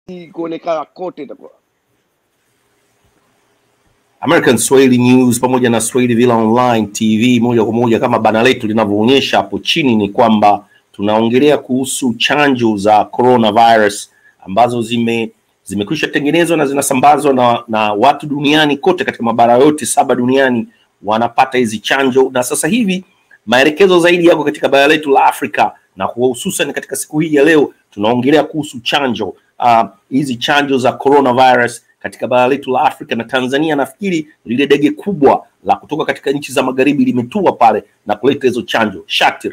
kuonekana kote itakuwa American Swahili News pamoja na Swahili Villa Online TV moja kwa moja, kama bana letu linavyoonyesha hapo chini, ni kwamba tunaongelea kuhusu chanjo za coronavirus ambazo zime zimekwisha tengenezwa na zinasambazwa na, na watu duniani kote katika mabara yote saba duniani wanapata hizi chanjo, na sasa hivi maelekezo zaidi yako katika bara letu la Afrika na kwa hususan katika siku hii ya leo tunaongelea kuhusu chanjo ah, hizi chanjo za coronavirus katika bara letu la Afrika na Tanzania. Nafikiri lile dege kubwa la kutoka katika nchi za magharibi limetua pale na kuleta hizo chanjo. Shatir,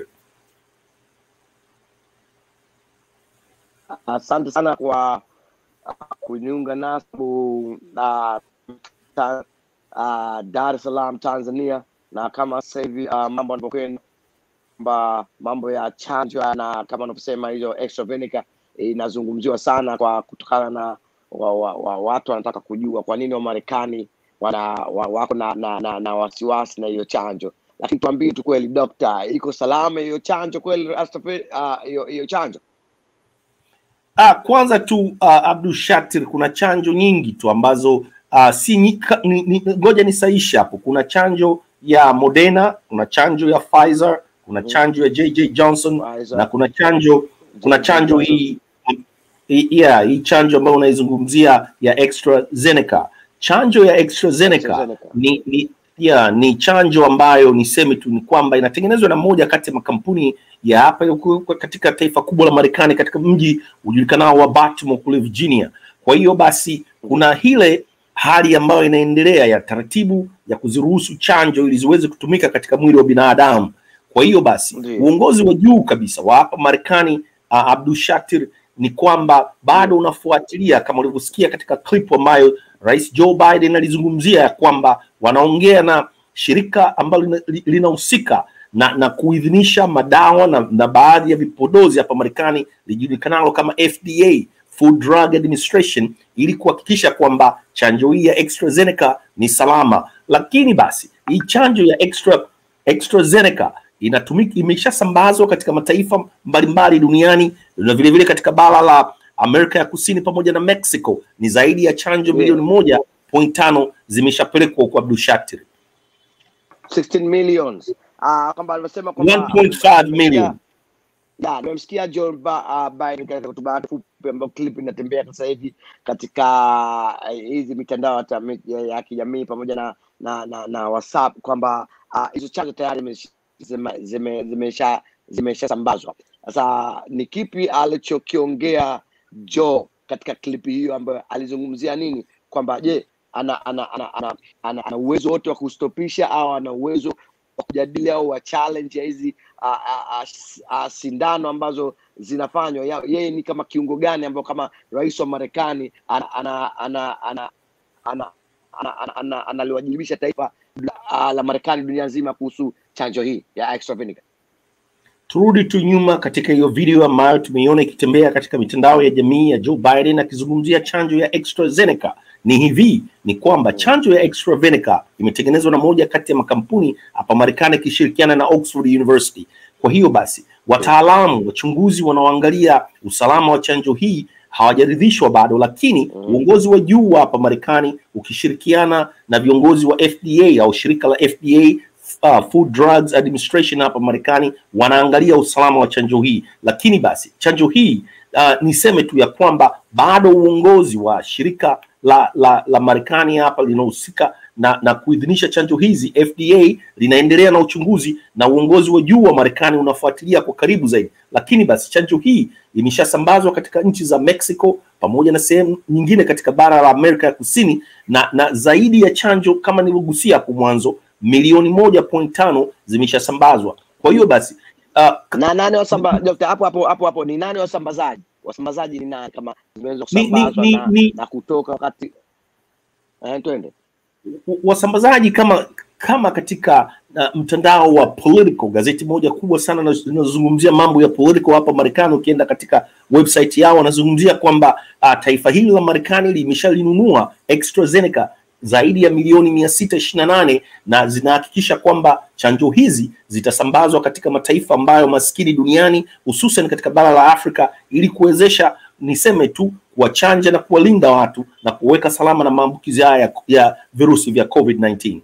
Asante sana kwa uh, kuniunga nasi uh, ta, uh, Dar es Salaam Tanzania, na kama sasa hivi uh, mambo yanavyokwenda kwamba mambo ya chanjo na kama unavyosema hizo AstraZeneca inazungumziwa sana kwa kutokana na wa, wa, wa, watu wanataka kujua kwa nini Wamarekani wana wa, wako na, na, na, na wasiwasi na hiyo chanjo, lakini tuambie tu kweli, dokta, iko salama hiyo chanjo kweli, AstraZeneca, ah, hiyo hiyo chanjo? ah, kwanza tu uh, Abdul Shatir, kuna chanjo nyingi tu ambazo uh, si nyika, ni, ni, ngoja nisaishe hapo. Kuna chanjo ya Moderna, kuna chanjo ya Pfizer, kuna Mhm. chanjo ya JJ Johnson Pfizer, na kuna chanjo kuna chanjo hii hii- yeah, hii chanjo ambayo unaizungumzia ya AstraZeneca. Chanjo ya AstraZeneca AstraZeneca. ni, ni, yeah, ni chanjo ambayo niseme tu ni kwamba inatengenezwa na moja kati ya makampuni ya hapa huku katika taifa kubwa la Marekani katika mji ujulikanao wa Baltimore kule Virginia. Kwa hiyo basi kuna ile hali ambayo inaendelea ya taratibu ya kuziruhusu chanjo ili ziweze kutumika katika mwili wa binadamu. Kwa hiyo basi Ndiyo. uongozi wa juu kabisa wa hapa Marekani uh, Abdul Shatir ni kwamba bado unafuatilia kama ulivyosikia katika clip ambayo Rais Joe Biden alizungumzia ya kwamba wanaongea na shirika ambalo lina- li- linahusika na, na kuidhinisha madawa na, na baadhi ya vipodozi hapa Marekani lijulikanalo kama FDA Food Drug Administration ili kuhakikisha kwamba chanjo hii ya AstraZeneca ni salama. Lakini basi hii chanjo ya extra AstraZeneca inatumika imeshasambazwa katika mataifa mbalimbali duniani na vile vile katika bara la Amerika ya Kusini pamoja na Mexico. Ni zaidi ya chanjo Ndiyo. milioni moja point tano zimeshapelekwa huko Abdul Shatir. 16 millions uh, kwamba alivyosema kwamba 1.5 million. ya nimemsikia Joe Ba- uh, Biden katika hotuba yake fupi ambayo clip inatembea sasa hivi katika uh, hizi mitandao ya tami- ya ya kijamii pamoja na na, na, na WhatsApp kwamba ah, hizo chanjo tayari zimesh- zime- zime- zimesha zimeshasambazwa. Sasa ni kipi alichokiongea Joe katika klipi hiyo ambayo alizungumzia nini kwamba je ana ana ana ana, ana, ana uwezo wote wa kustopisha au ana uwezo wa kujadili au wa challenge ya hizi a, a, a, s- a, sindano ambazo zinafanywa Ya- yeye ni kama kiungo gani ambao kama rais wa Marekani ana- ana- ana- ana- ana- ana- ana- ana- analiwajibisha taifa la, la Marekani dunia nzima kuhusu chanjo hii ya AstraZeneca. Turudi tu nyuma katika hiyo video ambayo tumeiona ikitembea katika mitandao ya jamii ya Joe Biden akizungumzia chanjo ya AstraZeneca. Ni hivi, ni kwamba chanjo ya AstraZeneca imetengenezwa na moja kati ya makampuni hapa Marekani ikishirikiana na Oxford University. Kwa hiyo basi, wataalamu wachunguzi wanaoangalia usalama wa chanjo hii hawajaridhishwa bado, lakini uongozi wa juu wa hapa Marekani ukishirikiana na viongozi wa FDA au shirika la FDA uh, Food Drugs Administration hapa Marekani wanaangalia usalama wa chanjo hii, lakini basi chanjo hii uh, niseme tu ya kwamba bado uongozi wa shirika la, la, la Marekani hapa linahusika na, na kuidhinisha chanjo hizi FDA linaendelea na uchunguzi na uongozi wa juu wa Marekani unafuatilia kwa karibu zaidi, lakini basi chanjo hii imeshasambazwa katika nchi za Mexico pamoja na sehemu nyingine katika bara la Amerika ya Kusini na, na zaidi ya chanjo kama nilivyogusia hapo mwanzo milioni moja point tano zimeshasambazwa. Kwa hiyo basi uh, Na nani wasamba Dr. hapo hapo hapo hapo ni nani wasambazaji? Wasambazaji ni nani kama zimeweza Ni- ni- kusambazwa ni- na, ni- na kutoka wakati eh, twende. wasambazaji kama kama katika uh, mtandao wa Politico, gazeti moja kubwa sana na- linalozungumzia mambo ya Politico hapa Marekani. Ukienda katika website yao wanazungumzia kwamba uh, taifa hili la Marekani limeshalinunua AstraZeneca zaidi ya milioni mia sita ishirini na nane na zinahakikisha kwamba chanjo hizi zitasambazwa katika mataifa ambayo maskini duniani hususan katika bara la Afrika ili kuwezesha niseme tu kuwachanja na kuwalinda watu na kuweka salama na maambukizi haya ya, ya virusi vya COVID-19.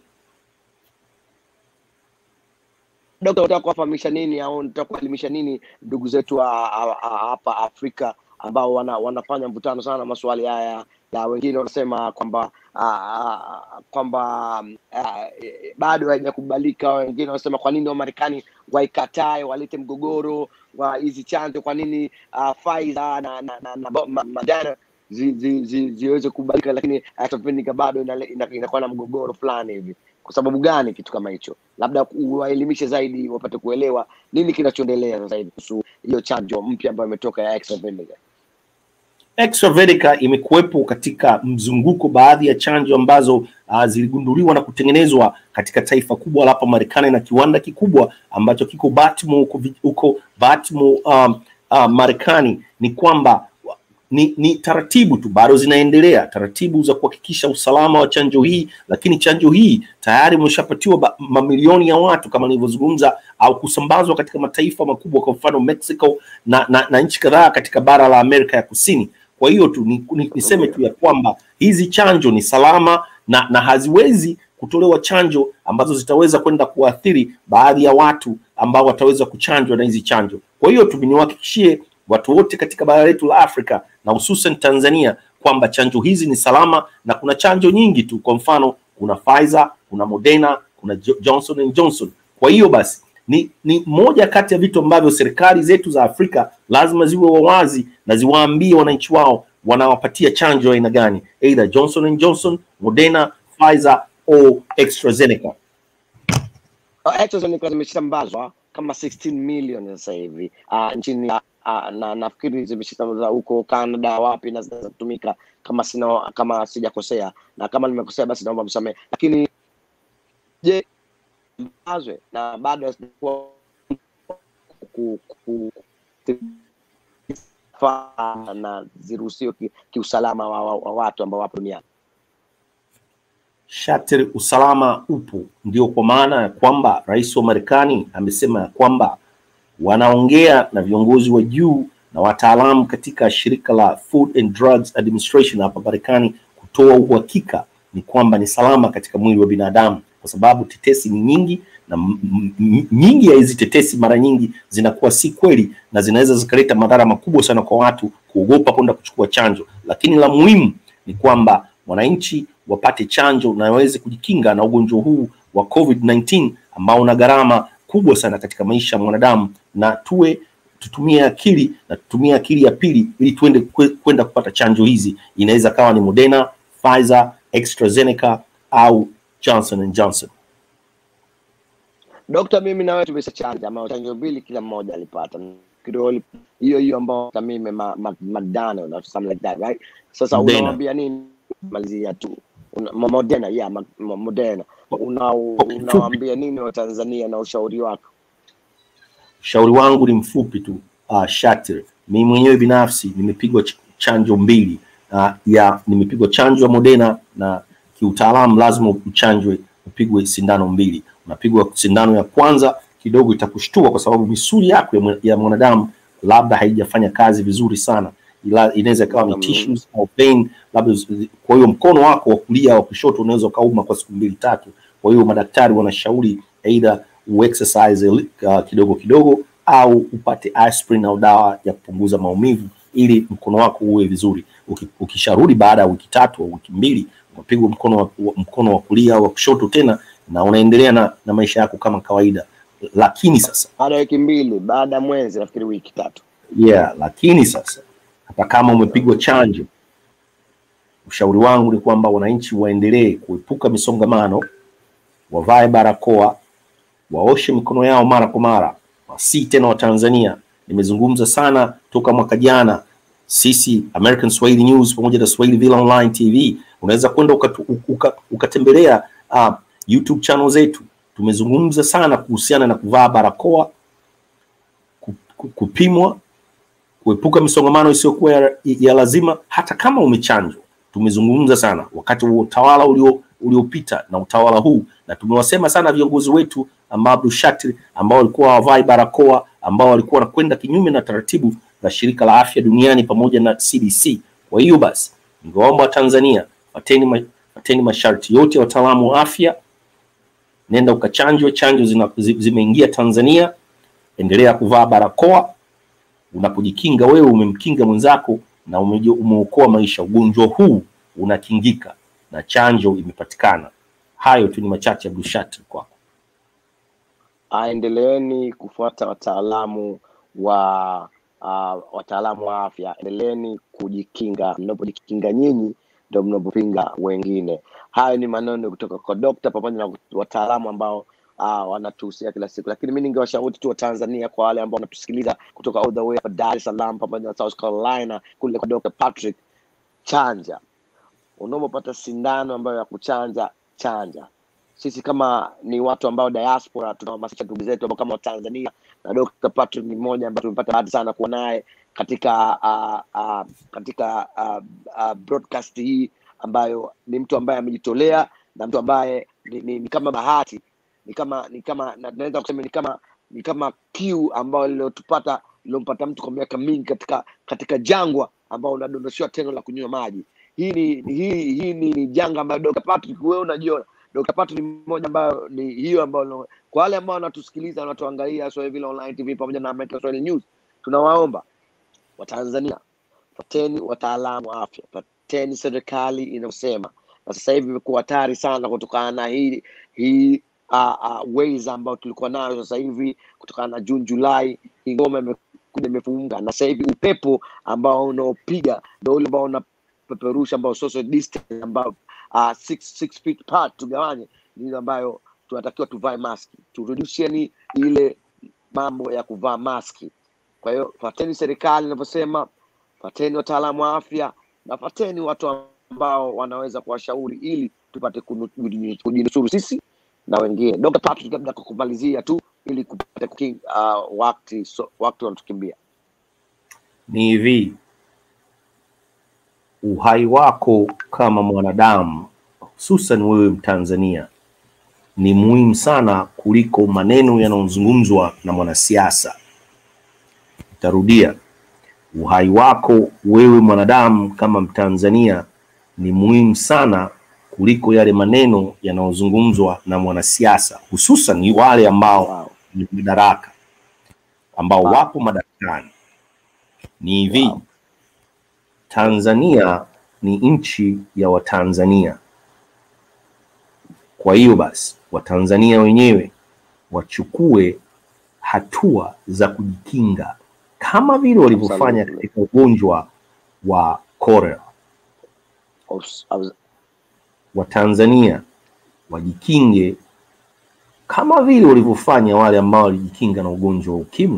Dokta, unataka kuwafahamisha nini au unataka kuelimisha nini ndugu zetu wa- wa- wa- hapa Afrika ambao wana, wanafanya mvutano sana na maswali haya na wengine wanasema kwamba ah, kwamba ah, eh, bado haijakubalika. Wengine wanasema kwa nini Wamarekani waikatae walete mgogoro wa hizi chanjo, kwa nini uh, Pfizer na, na, na, na bo- ma- Moderna zi, zi, zi, ziweze kubalika, lakini AstraZeneca bado inale- ina- inakuwa na mgogoro fulani hivi. Kwa sababu gani kitu kama hicho? Labda uwaelimishe zaidi, wapate kuelewa nini kinachoendelea sasa hivi kuhusu hiyo chanjo mpya ambayo imetoka ya AstraZeneca. Extravetica imekuwepo katika mzunguko baadhi ya chanjo ambazo uh, ziligunduliwa na kutengenezwa katika taifa kubwa la hapa Marekani na kiwanda kikubwa ambacho kiko Baltimore huko vi- huko Baltimore um, uh, Marekani. Ni kwamba wa- ni, ni taratibu tu bado zinaendelea taratibu za kuhakikisha usalama wa chanjo hii, lakini chanjo hii tayari imeshapatiwa ba- mamilioni ya watu kama nilivyozungumza, au kusambazwa katika mataifa makubwa, kwa mfano Mexico na, na, na nchi kadhaa katika bara la Amerika ya Kusini. Kwa hiyo tu ni, ni, niseme tu ya kwamba hizi chanjo ni salama na, na haziwezi kutolewa chanjo ambazo zitaweza kwenda kuathiri baadhi ya watu ambao wataweza kuchanjwa na hizi chanjo. Kwa hiyo tu niwahakikishie watu wote katika bara letu la Afrika na hususan Tanzania kwamba chanjo hizi ni salama na kuna chanjo nyingi tu, kwa mfano kuna Pfizer, kuna Moderna, kuna Jo- Johnson and Johnson. Kwa hiyo basi ni, ni moja kati ya vitu ambavyo serikali zetu za Afrika lazima ziwe wawazi na ziwaambie wananchi wao wanawapatia chanjo ya aina gani, either Johnson and Johnson, Moderna, Pfizer au AstraZeneca. Uh, AstraZeneca zimeshambazwa kama 16 million sasa hivi uh, nchini uh, na nafikiri zimeshambazwa huko Canada wapi na zinaweza kutumika kama sina kama sijakosea, na kama nimekosea basi naomba msamehe, lakini je, mbazwe na bado hazijakuwa ku- ku- ku- na ziruhusiwe ki- kiusalama wa, wa, wa watu ambao wapo duniani. Shatri, usalama upo, ndio kwa maana ya kwamba rais wa Marekani amesema ya kwamba wanaongea na viongozi wa juu na wataalamu katika shirika la Food and Drugs Administration hapa Marekani kutoa uhakika ni kwamba ni salama katika mwili wa binadamu, kwa sababu tetesi ni nyingi na m- m- m- nyingi ya hizi tetesi mara nyingi zinakuwa si kweli na zinaweza zikaleta madhara makubwa sana kwa watu kuogopa kwenda kuchukua chanjo, lakini la muhimu ni kwamba wananchi wapate chanjo na waweze kujikinga na ugonjwa huu wa COVID-19 ambao una gharama kubwa sana katika maisha ya mwanadamu, na tuwe tutumie akili na tutumie akili ya pili ili tuende kwe- kwenda kupata chanjo hizi. Inaweza kawa ni Moderna, Pfizer, AstraZeneca au Johnson and Johnson. Dokta, mimi na wewe tumeshachanja ama chanjo mbili kila mmoja alipata Nafikiri hiyo hiyo ambao hata mimi ma, ma, Madano na something like that right. Sasa Moderna. unawaambia nini malizia tu una, ma- Moderna yeah, ma, ma, Moderna una, Kwa kifupi. unawaambia nini wa Tanzania na ushauri wako? Ushauri wangu ni mfupi tu uh, Shatir. Mimi mwenyewe binafsi nimepigwa ch chanjo mbili uh, ya nimepigwa chanjo ya Moderna na kiutaalamu lazima uchanjwe upigwe sindano mbili. Unapigwa sindano ya kwanza kidogo itakushtua kwa sababu misuli yako ya mwa- ya mwanadamu labda haijafanya kazi vizuri sana, ila inaweza ikawa ni Mm. tissues au vein labda. zi- Kwa hiyo mkono wako wa kulia au kushoto unaweza ukauma kwa siku mbili tatu. Kwa hiyo madaktari wanashauri either uexercise uh, kidogo kidogo au upate aspirin au dawa ya kupunguza maumivu ili mkono wako uwe vizuri. Uki- Ukisharudi baada ya wiki tatu au wiki mbili unapigwa mkono wa, wa- mkono wa kulia au wa kushoto tena na unaendelea na, na maisha yako kama kawaida. Lakini sasa Baada ya wiki mbili, baada ya mwezi, nafikiri wiki tatu. yeah, lakini sasa hata kama umepigwa chanjo, ushauri wangu ni kwamba wananchi waendelee kuepuka misongamano, wavae barakoa, waoshe mikono yao mara kwa mara, wasi tena wa Tanzania. Nimezungumza sana toka mwaka jana. Sisi American Swahili News pamoja na Swahili Villa Online TV, unaweza kwenda ukatu- uka- ukatembelea uh, YouTube channel zetu. Tumezungumza sana kuhusiana na kuvaa barakoa, ku- ku- kupimwa kuepuka misongamano isiyokuwa ya, ya lazima hata kama umechanjwa. Tumezungumza sana wakati wa utawala ulio uliopita na utawala huu, na tumewasema sana viongozi wetu ambao Abdul Shatir ambao walikuwa hawavai barakoa, ambao walikuwa wanakwenda kinyume na taratibu za shirika la afya duniani pamoja na CDC. Kwa hiyo basi, ningewaomba Watanzania fateni, ma, fateni masharti yote ya wataalamu wa afya, nenda ukachanjwe. Chanjo zina, zi- zimeingia Tanzania, endelea kuvaa barakoa. Unapojikinga wewe, umemkinga mwenzako na umeji- umeokoa maisha. Ugonjwa huu unakingika na chanjo imepatikana. Hayo tu ni machache ya Bushat kwako. aendeleeni kufuata wataalamu wa uh, wataalamu wa afya, endeleeni kujikinga. Mnapojikinga nyinyi ndio mnapopinga wengine. Hayo ni maneno kutoka kwa dokta pamoja na wataalamu ambao uh, wanatuhusia kila siku, lakini mi ningewashauri tu Watanzania, kwa wale ambao wanatusikiliza kutoka all the way hapa Dar es Salaam pamoja na South Carolina kule kwa Dr. Patrick, chanja unapopata sindano ambayo ya kuchanja chanja. Sisi kama ni watu ambao diaspora tunahamasisha ndugu zetu ambao kama Watanzania, na Dr. Patrick ni mmoja ambaye tumepata bahati sana kuwa naye katika uh, uh, katika uh, uh, broadcast hii ambayo ni mtu ambaye amejitolea na mtu ambaye ni, ni, ni kama bahati ni kama ni kama na- naweza kusema ni kama ni kama kiu ambayo lilotupata lilompata mtu kwa miaka mingi katika katika jangwa ambao unadondoshewa tendo la kunywa maji hii ni hii hii ni, ni janga ambayo Dr. Patrick wewe unajiona Dr. Patrick ni mmoja ambayo ni hiyo ambayo kwa wale ambao wanatusikiliza wanatuangalia Swahili Vile Online TV pamoja na American Swahili News tunawaomba Watanzania pateni wataalamu wa afya, pateni serikali inayosema. Na sasa hivi imekuwa hatari sana kutokana na hii hii uh, uh, ways ambayo tulikuwa nayo sasa hivi kutokana na Juni Julai, hii ngoma imekuja imefunga, na sasa hivi upepo ambao unaopiga ndio ule ambao unapeperusha ambao social distance ambao uh, six, six feet apart tugawanye, ni ile ambayo tunatakiwa tuvae maski, turudisheni ile mambo ya kuvaa maski. Kwa hiyo fateni serikali inavyosema, fateni wataalamu wa afya na fateni watu ambao wanaweza kuwashauri ili tupate kunu- kujinu- kujinusuru sisi na wengine. Dr. Patrick, labda kwa kumalizia tu ili kupata kuking, uh, wakati so, wakati wanatukimbia. Ni hivi, uhai wako kama mwanadamu, hususan wewe Mtanzania, ni muhimu sana kuliko maneno yanayozungumzwa na mwanasiasa. Tarudia, uhai wako wewe mwanadamu kama Mtanzania ni muhimu sana kuliko yale maneno yanayozungumzwa na mwanasiasa, hususan ni wale ambao Wow. ni madaraka, ambao Wow. wapo madarakani. Ni hivi, Wow. Tanzania ni nchi ya Watanzania. Kwa hiyo basi, Watanzania wenyewe wachukue hatua za kujikinga kama vile walivyofanya Absolutely. katika ugonjwa wa cholera. Abs- abs- Watanzania wajikinge kama vile walivyofanya wale ambao walijikinga na ugonjwa wa ukimwi.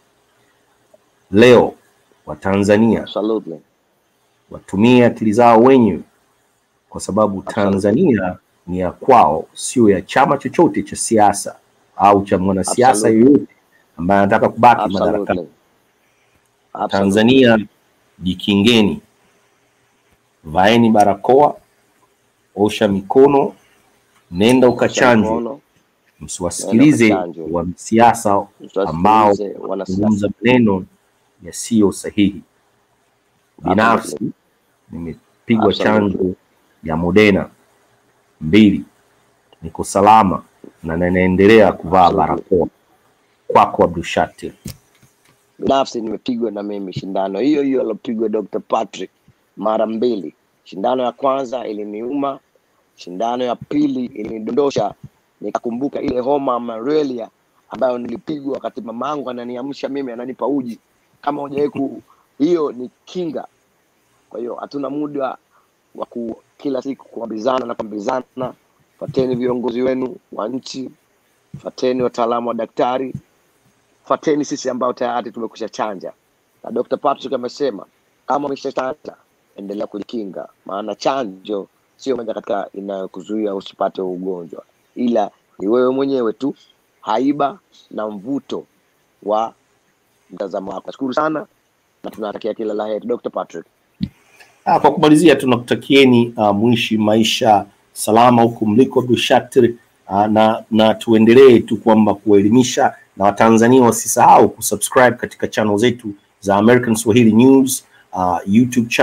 Leo Watanzania Absolutely. watumie akili zao wenyewe, kwa sababu Absolutely. Tanzania ni ya kwao, sio ya chama chochote cha siasa au cha mwanasiasa Absolutely. yoyote ambaye anataka kubaki madarakani. Absolutely. Absolutely. Tanzania, jikingeni, vaeni barakoa, osha mikono, nenda Osha ukachanjwe. mkono, nenda Msiwasikilize ukachanjwe. wanasiasa ambao Msiwasikilize wanasiasa. kuzungumza maneno yasiyo sahihi. Binafsi Absolutely. nimepigwa Absolutely. chanjo ya Moderna mbili, niko salama na ninaendelea kuvaa Absolutely. barakoa. Kwako Abdushatir. binafsi nimepigwa na mimi shindano hiyo hiyo alopigwa Dr. Patrick mara mbili. Shindano ya kwanza iliniuma, shindano ya pili ilinidondosha, nikakumbuka ile homa ya malaria ambayo nilipigwa wakati mamangu ananiamsha mimi, ananipa uji. Kama hujawahi ku, hiyo ni kinga. Kwa hiyo hatuna muda wa ku kila siku kuambizana na kuambizana. Fateni viongozi wenu wa nchi, fateni wataalamu wa daktari, fateni sisi ambao tayari tumekusha chanja na Dr. Patrick amesema kama umeshachanja endelea kujikinga, maana chanjo sio moja katika inayokuzuia usipate huu ugonjwa, ila ni wewe mwenyewe tu, haiba na mvuto wa mtazamo wako. Nashukuru sana na tunatakia kila la heri Dr. Patrick. Ah, kwa kumalizia tunakutakieni uh, mwishi maisha salama huku mliko Abdushatir, uh, na, na tuendelee tu kwamba kuwaelimisha na Watanzania wasisahau kusubscribe katika channel zetu za American Swahili News uh, YouTube channel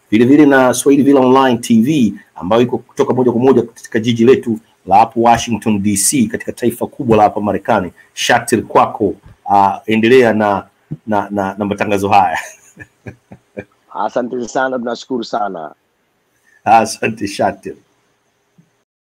vile vile na Swahili Villa Online TV ambayo iko kutoka moja kwa moja katika jiji letu la hapo Washington DC, katika taifa kubwa la hapa Marekani. Shatir kwako, uh, endelea na na, na, na matangazo haya. Asante sana, tunashukuru sana. Asante Shatir.